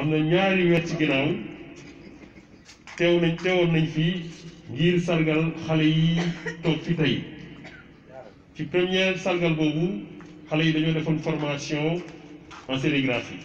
am na ñaari weer ci ginnaaw teew nañ teewoon nañ fii ngir sargal xale yi toog fi tey ci première sargal boobu xale yi dañoo defoon formation en sérigraphie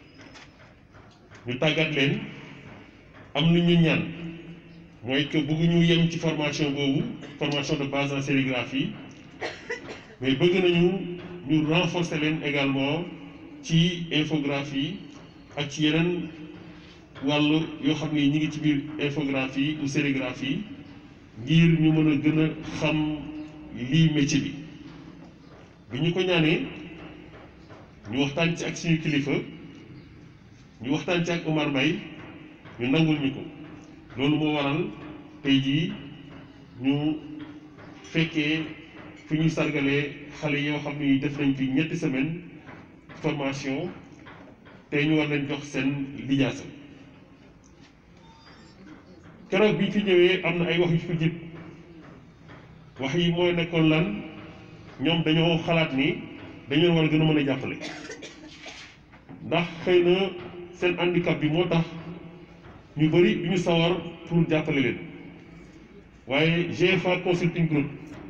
ñu tàggat leen am lu ñu ñaan mooy que bëgguñu yem ci formation boobu formation de base en sérigraphie mais bëgg nañu ñu renforcer leen également ci infographie ak ci yeneen wàll yoo xam ni ñi ngi ci biir infographie ou sérigraphie ngir ñu mën a gën a xam lii métier bi bi ñu ko ñaanee ñu waxtaan ci ak suñu kilifa ñu waxtaan ci ak Omar Mbaye ñu nangul ñu ko loolu moo waral tey jii ñu fekkee fi ñu sargalee xale yoo xam ni def nañ fi ñetti semaine formation tey ñu war leen jox seen lijaasa keroog bi ñu fi ñëwee am na ay wax yu fi jib wax yi mooy nekkoon lan ñoom dañoo xalaat ni dañu leen war a gën a mën a jàppale ndax xëy na seen handicap bi moo tax ñu bëri du ñu sawar pour jàppale leen waaye GFA Consulting Group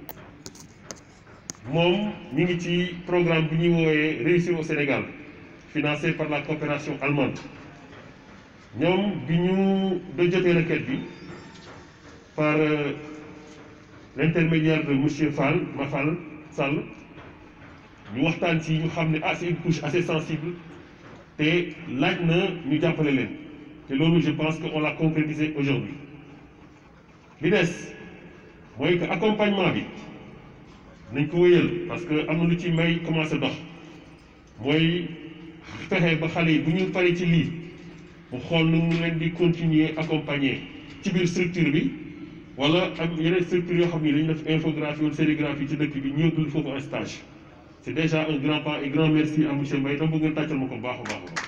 moom ñu ngi ci programme bi ñuy woowee réussir au Sénégal financé par la coopération allemande ñoom bi ñu da jotee requête bi par l'intermédiaire de monsieur Fall Mafal Sall ñu waxtaan ci ñu xam ne ah c'est une couche assez sensible te laaj na ñu jàppale leen te loolu je pense que on l'a concrétisé aujourd'hui li des mooy que accompagnement bi nañ ko wéyal parce que am na lu ci may commencé dox mooy fexe ba xale yi bu ñu paree ci lii mu xool nu mu leen di continuer accompagner ci biir structure bi wala ak yeneen structure yoo xam ni dañu def infographie wala sérigraphie ci dëkk bi ñëw dul foofu un stage c'est déjà un grand pas et grand merci à monsieur Mbaye dama bëgg ngeen tàccal ma ko baax a baax a baax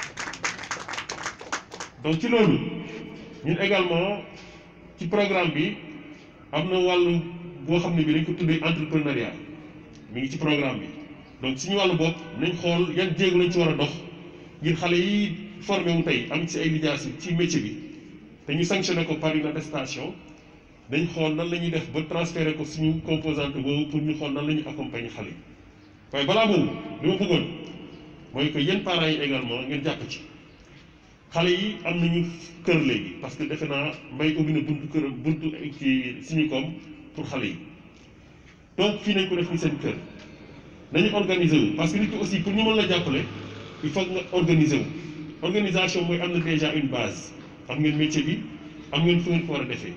donc ci loolu ñun également ci programme bi am na wàllu boo xam ne bi dañ ko tuddee entrepreneuriat mi ngi ci programme bi donc suñu wàllu bopp nañ xool yan jéego lañ ci war a dox ngir xale yi formé wu tey am ci ay lijaas ci métier bi te ñu sanctionné ko par une attestation dañ xool nan la ñuy def ba transféré ko suñu composante boobu pour ñu xool nan la ñuy accompagner xale yi waaye balaa boobu li ma bëggoon mooy que yéen parents yi également ngeen jàpp ci xale yi am nañu kër léegi parce que defe naa mbay ubbi na buntu kër buntu ci suñu koom pour xale yi donc fii nañ ko def ni seen kër nañu organiser wu parce que nit ki aussi pour ñu mën la jàppale il faut nga organiser wu organisation mooy am na déjà une base am ngeen métier bi am ngeen fu ngeen ko war a defee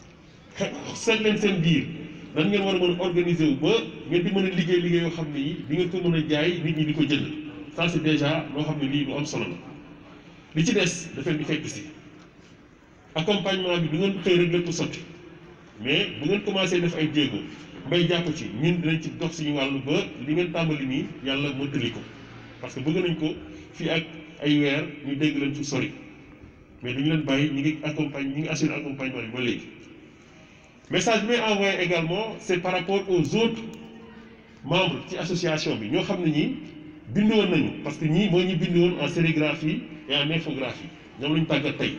seet leen seen biir nan ngeen war a mën a organiser wu ba ngeen di mën a liggéey liggéey yoo xam ne yi di ngeen ko mën a jaay nit ñi di ko jënd ça c'est déjà loo xam ne lii lu am solo la li ci des dafay di fekk si accompagnement bi du ngeen xëy rek lépp sotti mais bu ngeen commencé def ay jéego mbay jàpp ci ñun dinañ ci dox suñu wàllu ba li ngeen tàmbali nii yàlla mëntali ko parce que bëgg nañ ko fii ak ay weer ñu dégg leen ci sori mais dañu leen bàyyi ñu ngi accompagne ñu ngi assurer accompagnement bi ba léegi message bi may envoyé également c'est par rapport aux autres membres ci association bi ñoo xam ne ñi bind woon nañu parce que ñii mooy ñi bind woon en sérigraphie et en infographie ñoom lañu tàggat tey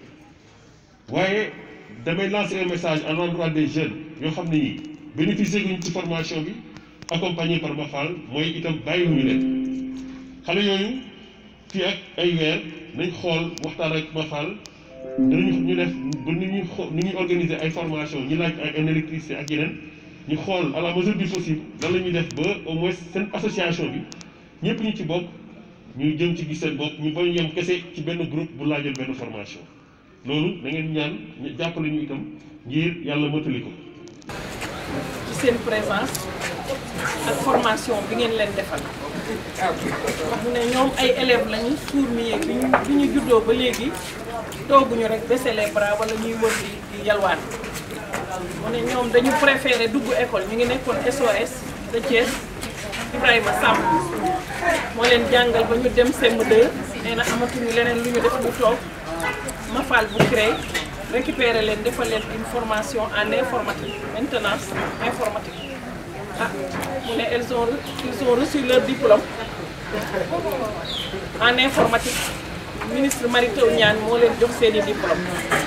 waaye damay lancer un message à l'endroit des jeunes yoo xam ne ñi bénéficier guñ ci formation bi accompagné par Mafal mooy itam bàyyiwuñu leen xale yooyu fii ak ay weer nañ xool waxtaan ak Mafal dinañu ñu def ba ni ñuy xo ni ñuy organiser ay formation ñi laaj ay électricité ak yeneen ñu xool à la mesure du possible lan la ñuy def ba au moins seen association bi ñëpp ñu ci bokk ñu jëm ci gis seen bopp ñu bañ yem kese ci benn groupe bu laajal benn formation loolu da ngeen ñaan ñu jàppale ñu itam ngir yàlla mottali ko. ci seen présence ak formation bi ngeen leen defal wax ne ñoom ay élèves lañu fourmier bi ñu bi ñu juddoo ba léegi tooguñu rek baisser les bras wala ñuy wër di di yalwaan mu ne ñoom dañu préféré dugg école ñu ngi nekkoon SOS de Thiès Ibrahima Samb moo leen jàngal ba ñu dem CM2 nee na amatuñu leneen lu ñu def lu toog Mafal bu créé récupérer leen defal leen une formation en informatique maintenance informatique ah mu ne elles ont ils ont reçu leur diplôme en informatique ministre Mary Teuw Niane moo leen jox seen i diplôme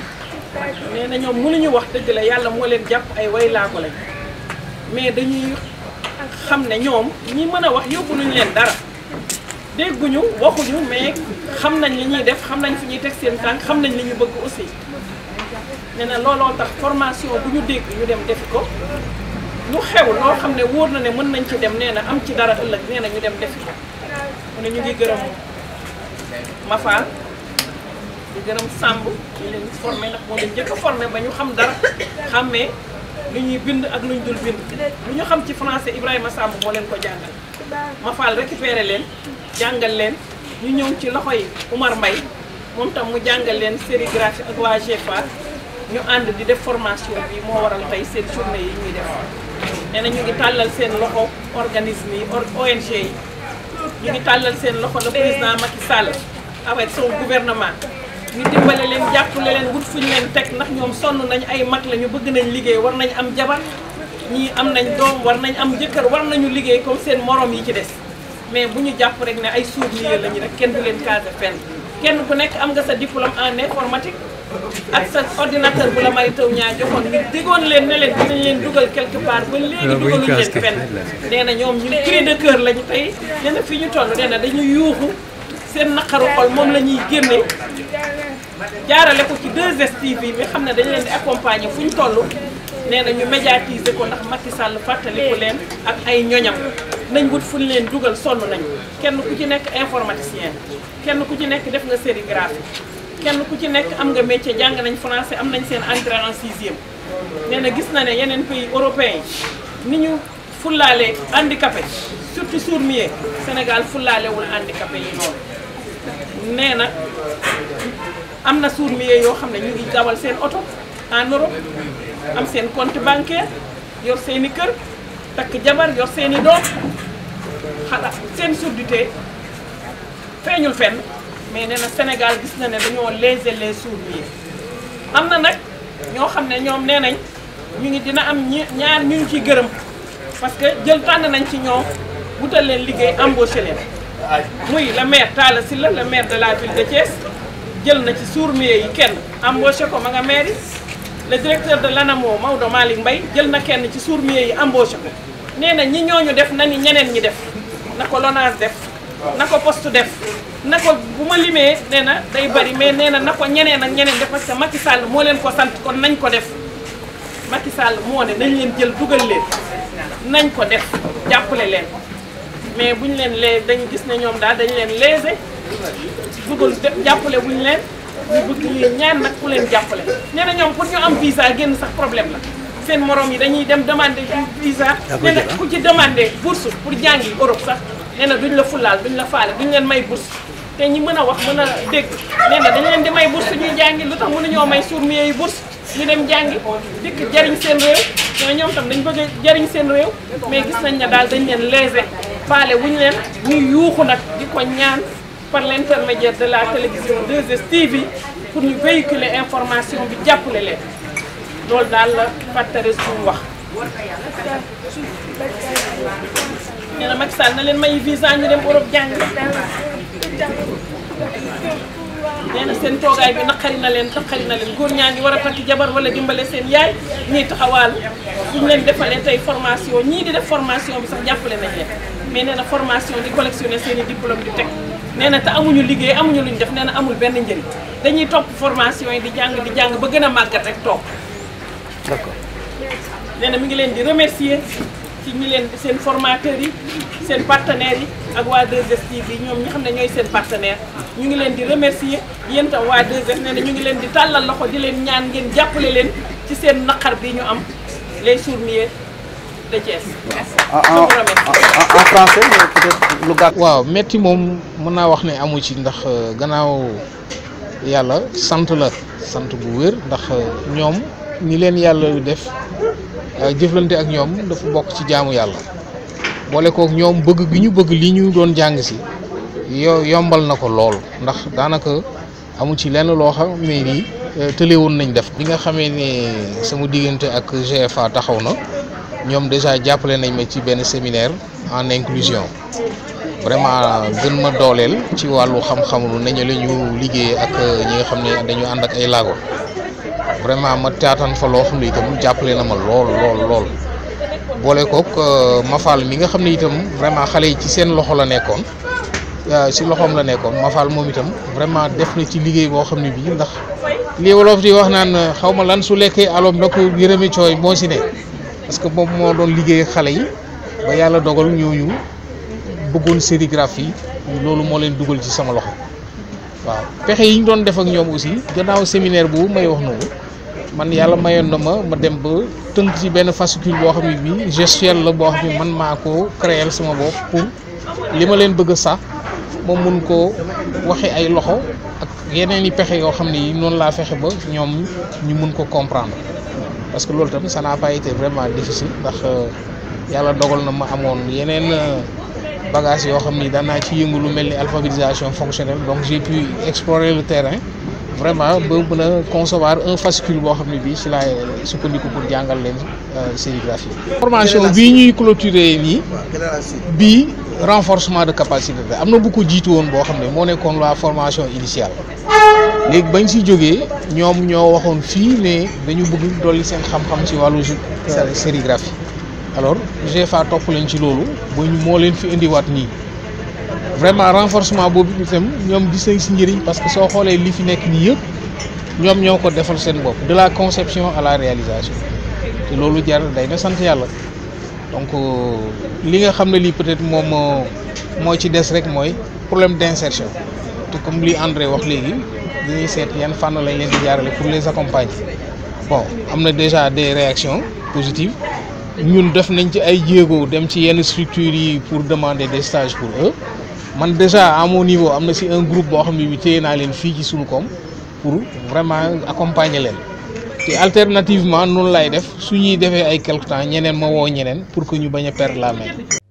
nee na ñoom mënuñu wax dëgg la yàlla moo leen jàpp ay way laago lañ mais dañuy xam ne ñoom ñi mën a wax yóbbu luñu leen dara dégguñu waxuñu mais xam nañ li ñuy def xam nañ fi ñuy teg seen tànk xam nañ li ñu bëgg aussi nee na looloo tax formation bu ñu dégg ñu dem defi ko lu xew loo xam ne wóor na ne mën nañ ci dem nee na am ci dara ëllëg nee na ñu dem defi ko mu ne ñu ngi gërëm Mafal di gërëm Samb ñu leen formé ndax moo leen njëkk a formé ba ñu xam dara xàmmee lu ñuy bind ak lu ñu dul bind lu ñu xam ci français Ibrahima Samb moo leen ko jàngal Mafal récupéré leen jàngal leen ñu ñëw ci loxo yi Oumar Mbaye moom tam mu jàngal leen sérigraphie ak waa GFA ñu ànd di def formation bi moo waral tey seen journée yi ñuy def nee na ñu ngi tàllal seen loxo organisme yi ONG yi ñu ngi tàllal seen loxo le président Macky Sall avec son gouvernement ñu dimbale leen jàppale leen wut fu ñu leen teg ndax ñoom sonn nañ ay mag la ñu bëgg nañ liggéey war nañ am jabar ñii am nañ doom war nañ am jëkkër war nañu liggéey comme seen morom yi ci des mais bu ñu jàpp rek ne ay sourds-muets lañu rek kenn du leen casé fenn kenn ku nekk am nga sa diplôme en informatique ak sa ordinateur bu la Mary Teuw Niane joxoon ñu digoon leen ne leen dinañ leen dugal quelque part ba léegi dugaluñ leen fenn nee na ñoom ñu cri de cœur lañu tey nee na fi ñu toll nee na dañu yuuxu seen naqaru xol moom la ñuy génne jaarale ko ci 2STV bi xam ne dañ leen di accompagner fu ñu toll nee na ñu médiatiser ko ndax Macky Sall fàttaliku leen ak ay ñoñam nañ wut fu ñu leen dugal sonn nañ kenn ku ci nekk informaticien kenn ku ci nekk def nga sérigraphie kenn ku ci nekk am nga métier jàng nañ français am nañ seen entrée en sixième nee na gis na ne yeneen pays européens yi ni ñu fullaale handicapé surtout sourds-muets Sénégal fullaalewul handicapé yi noonu nee na am na sourds-muets yoo xam ne ñu ngi dawal seen oto en Europe am seen compte bancaire yor seen i kër takk jabar yor seen i doom xalaat seen surdité feeñul fenn mais nee na Sénégal gis na ne dañoo léser les sourds-muets am na nag ñoo xam ne ñoom nee nañ ñu ngi dina am ñi ñaar ñu ngi ciy gërëm parce que jël tànn nañ ci ñoom wutal leen liggéey embauché leen muy le maire Talla Sylla le maire de la ville de Thiès jël na ci sourds-muets yi kenn embauché ko ma nga mairie le directeur de l'ANAMO Maodo Malick Mbaye jël na kenn ci sourds-muets yi embauché ko nee na ñi ñooñu def na ni ñeneen ñi def na ko LONASE def na ko poste def na ko bu ma limee nee na day bari mais nee na na ko ñeneen ak ñeneen def parce que Macky Sall moo leen ko sant kon nañ ko def Macky Sall moo ne nañ leen jël dugal leen nañ ko def jàppale leen mais buñ leen lee dañu gis ne ñoom daal dañu leen léser dugal def jàppale buñ leen ñu bëgg ñu ñaan nag ku leen jàppale nee na ñoom pour ñu am visa génn sax problème la seen morom yi dañuy dem demander visa nee na ku ci demander bourse pour jàngi Europe sax nee na duñ la fulaal duñ la faale duñ leen may bourse te ñi mën a wax mën a dégg nee na dañ leen di may bourse ñuy jàngi lu tax mënuñoo may sourds-muets yi bourse ñu dem jàngi dikk jariñ seen réew ñoo ñoom tam dañ bëgg a jariñ seen réew mais gis nañ ne daal dañ leen léser faale wuñu leen ñuy yuuxu nag di ko ñaan par l'intermédiaire de la télévision 2STV pour ñu véhiculer information bi jàppale leen loolu daal la fàttare suñu wax nee na Macky Sall na leen may visa ñu dem Europe jàng nee na seen toogaay bi naqari na leen naqari na leen góor ñaa ngi war a takk jabar wala dimbale seen yaay ñuy taxawaal suñ leen defalee tey formation ñii di def formation bi sax jàppale nañ leen mais nee na formation di collectionner seen i diplôme di teg nee na te amuñu liggéey amuñu luñ def nee na amul benn njëriñ dañuy topp formation yi di jàng di jàng ba gën a màggat rek toog d'accord nee na mi ngi leen di remercier ci ñi leen seen formateurs yi seen partenaires yi ak waa 2STV yi ñoom ñi xam ne ñooy seen partenaire ñu ngi leen di remercier yéen tam waa 2S nee na ñu ngi leen di tàllal loxo di leen ñaan ngeen jàppale leen ci seen naqar bi ñu am les sourds-muets de Thiès. en Je vous remercie. en en français mais peut-être lu gàtt. waaw metti moom mën naa wax ne amu ci ndax euh, gannaaw yàlla sant la sant bu wér ndax euh, ñoom ñi leen yàlla def euh, jëflante ak ñoom dafa bokk ci jaamu yàlla boole kook ñoom bëgg gi ñu bëgg li ñu doon jàng si yo yombal na ko lool ndax daanaka amu ci lenn loo xam ne nii tële woon nañ def bi nga xamee ne sama diggante ak GFA taxaw na ñoom déjà jàppale nañ ma ci benn séminaire en inclusion vraiment gën ma dooleel ci wàllu xam-xamlu nañu la ñu liggéey ak ñi nga xam ne dañu ànd ak ay laago vraiment ma taataan fa loo xam ne itam jàppale na ma lool lool lool boole kook Mafal mi nga xam ne itam vraiment xale yi ci seen loxo la nekkoon si loxoom la nekkoon Mafal moom itam vraiment def na ci liggéey boo xam ne bii ndax lii wolof di wax naan xaw ma lan su lekkee aloom da ko yërëme cooy moo si ne parce que moom moo doon liggéey xale yi ba yàlla dogal ñooñu bëggoon sérigraphie loolu moo leen dugal ci sama loxo waaw pexe yi ñu doon def ak ñoom aussi gannaaw séminaire bu may wax noonu man yàlla mayoon na ma ma dem ba tënk ci benn fascicule boo xam ne bii gestuelle la boo xam ne man maa ko créer sama bopp pour li ma leen bëgg a sax ma mun koo waxe ay loxo ak yeneen i pexe yoo xam ne yi noonu laa fexe ba ñoom ñu mun ko comprendre parce que loolu tamit ça n'a pas été vraiment difficile ndax yàlla dogal na ma amoon yeneen bagage yoo xam ni daan naa ci yëngu lu mel ni alphabétisation fonctionnelle donc j'ai pu explorer le terrain vraiment ba mën a concevoir un fascicule boo xam ne bii ci laay sukkandiku pour jàngal leen sérigraphie formation bii ñuy clôturer nii bii renforcement de capacité la am na bu ko jiitu woon boo xam ne moo nekkoon la formation initiale léegi bañ si jógee ñoom ñoo waxoon fii ne dañu bëgg dolli seen xam-xam ci wàllu sérigraphie alors GFA topp leen ci loolu ba ñu moo leen fi indiwaat nii vraiment renforcement boobu itam ñoom gis nañ si njëriñ parce que soo xoolee li fi nekk nii yëpp ñoom ñoo ko defal seen bopp de la conception à la réalisation te loolu jar day na sant yàlla donc li nga xam ne lii peut-être moom moo moo ci des rek mooy problème d'insertion te comme li André wax léegi dañuy seet yan fànn lañ leen di jaarale pour les accompagner bon am na déjà des réactions positives ñun def nañ ci ay jéego dem ci yenn structures yi pour demander des stages pour eux man déjà à mon niveau am na si un groupe boo xam ne bi téye naa leen fii ci Sulucom pour vraiment accompagner leen te alternativement noonu lay def su ñuy defee ay quelque temps ñeneen ma woo ñeneen pour que ñu bañ a perdre la main.